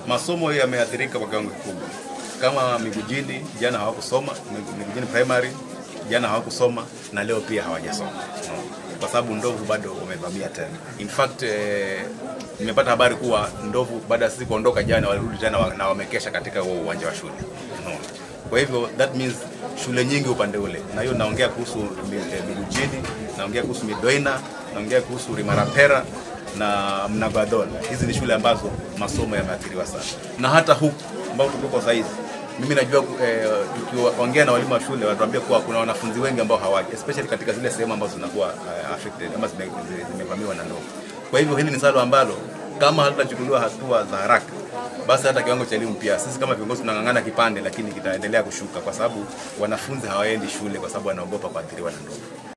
masomo yameathirika kwa kiwango kikubwa. Kama Migujini jana hawakusoma, Migujini primary jana hawakusoma na leo pia hawajasoma no. kwa sababu ndovu bado wamevamia tena. In fact eh, nimepata habari kuwa ndovu baada ya sisi kuondoka jana walirudi tena wa- na wamekesha katika huo uwanja wa shule no. Kwa hivyo that means shule nyingi upande ule, na hiyo naongea kuhusu Mi- eh, Migujini, naongea kuhusu Midoina, naongea kuhusu Rimarapera na Mnagadon. Hizi ni shule ambazo masomo yameathiriwa sana, na hata huku ambao tuko sasa hizi mimi najua eh, tukiongea na walimu wa shule wanatuambia kuwa kuna wanafunzi wengi ambao hawaji especially katika zile sehemu ambazo zinakuwa uh, affected ama zime- zime- zimevamiwa na ndovu. Kwa hivyo hili ni swala ambalo kama hatutachukuliwa hatua za haraka, basi hata kiwango cha elimu pia sisi kama viongozi tunang'ang'ana kipande, lakini kitaendelea kushuka kwa sababu wanafunzi hawaendi shule kwa sababu wanaogopa kuathiriwa na ndovu.